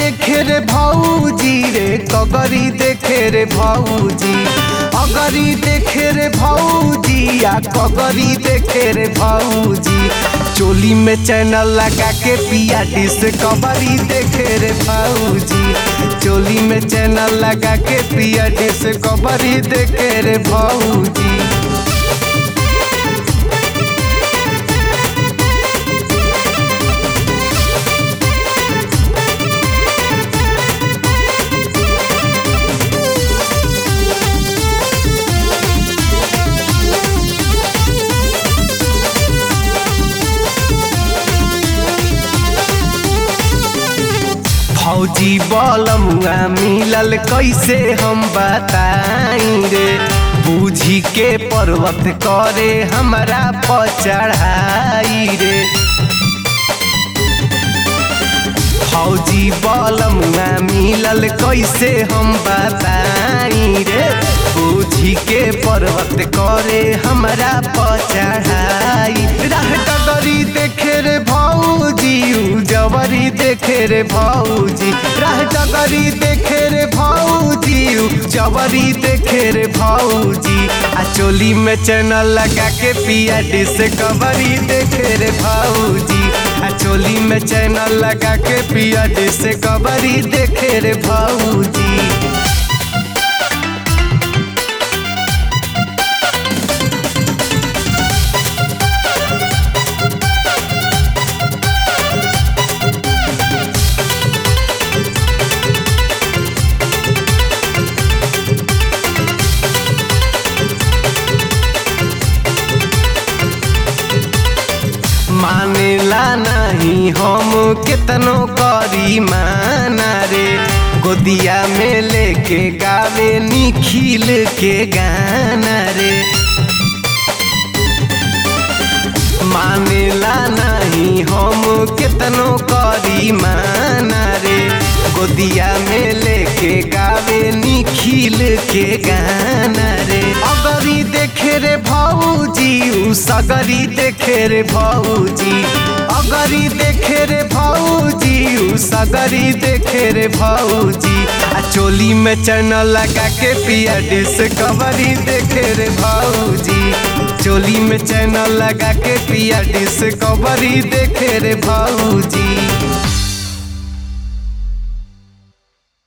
देखे रे भौजी रे कगरी देखे रे भौजी अगरी देखे रे भौजी आ कगरी देखे रे भौजी चोली में चैनल लगा के पिया डिस्कवरी देखे रे भौजी चोली में चैनल लगा के पिया डिस्कवरी देखे रे भौजी फौजी बलमुआ मिलल कैसे हम बताई रे बूझी के पर्वत करे हमरा पर चढ़ाई रे फौजी बलमुआ मिलल कैसे हम बताई रे बूझी के पर्वत करे हमरा पर चढ़ाई राह डगरी देखे रे भौजी जवरी देखे रे भौजी राह डगरी देखे रे भौजी जवरी देखे रे भौजी आ चोली में चैनल लगा के पिया डिस्कवरी देखे रे भौजी आ चोली में चैनल लगा के पिया डिस्कवरी देखे रे भौजी मानेला नहीं हम केतनो करी माना रे गोदिया में लेके गावे निखिल के गाना रे मानेला नहीं हम केतनो करी माना रे गोदिया में लेके गावे निखिल के गाना रे अगरी देखे रे भौजी उ सगरी देखे रे भौजी अगरी देखे रे भौजी उ सगरी देखे रे भौजी आ चोली में चैनल लगा के पिया डिस्कवरी देखे रे भौजी चोली में चैनल लगा के पिया डिस्कवरी देखे रे भौजी